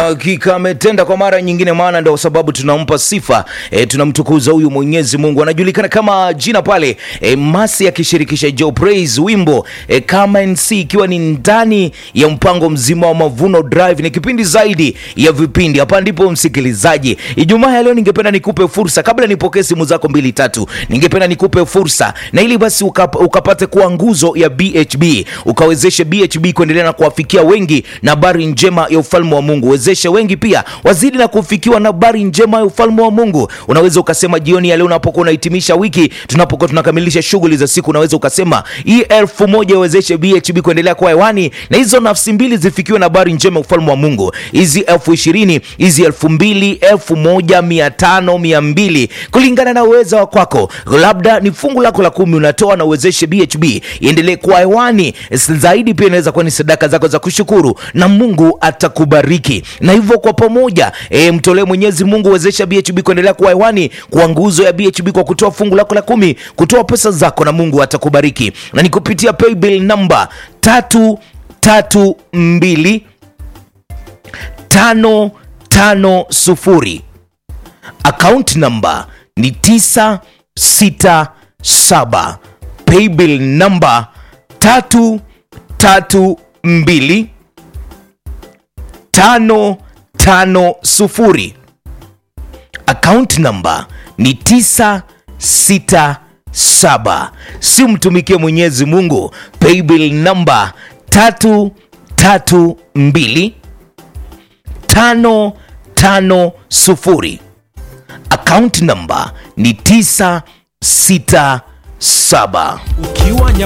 hakika ametenda kwa mara nyingine, maana ndio sababu tunampa sifa e, tunamtukuza huyu Mwenyezi Mungu. Anajulikana kama jina pale e, Masi akishirikisha Joe Praise, wimbo e, kama NC, ikiwa ni ndani ya mpango mzima wa Mavuno Drive. Ni kipindi zaidi ya vipindi, hapa ndipo msikilizaji. Ijumaa ya leo ningependa nikupe fursa, kabla nipokee simu zako mbili tatu, ningependa nikupe fursa na ili basi ukap, ukapate kuwa nguzo ya BHB, ukawezeshe BHB kuendelea na kuwafikia wengi na habari njema ya ufalme wa Mungu. Wezeshe wengi pia wazidi na kufikiwa na habari njema ya ufalme wa Mungu. Unaweza ukasema jioni ya leo unapokuwa unahitimisha wiki, tunapokuwa tunakamilisha shughuli za siku, unaweza ukasema hii elfu moja iwezeshe BHB kuendelea kuwa hewani na hizo nafsi mbili zifikiwe na habari njema ya ufalme wa Mungu. Hizi elfu ishirini hizi elfu mbili elfu moja mia tano mia mbili kulingana na uwezo wa kwako, labda ni fungu lako la kumi unatoa na uwezeshe BHB iendelee kuwa hewani zaidi. Pia inaweza kuwa ni sadaka zako za kushukuru na Mungu atakubariki. Na hivyo kwa pamoja e, mtolee Mwenyezi Mungu, wezesha BHB kuendelea kuwa hewani, kwa nguzo ya BHB kwa kutoa fungu lako la kumi, kutoa pesa zako, na Mungu atakubariki. Na ni kupitia paybill namba tatu tatu mbili tano tano sufuri akaunti namba ni tisa sita saba paybill namba tatu tatu mbili tano tano sufuri akaunti namba ni tisa sita saba si mtumikie Mwenyezi Mungu. Paybill namba tatu tatu mbili tano tano sufuri akaunti namba ni tisa sita saba ukiwa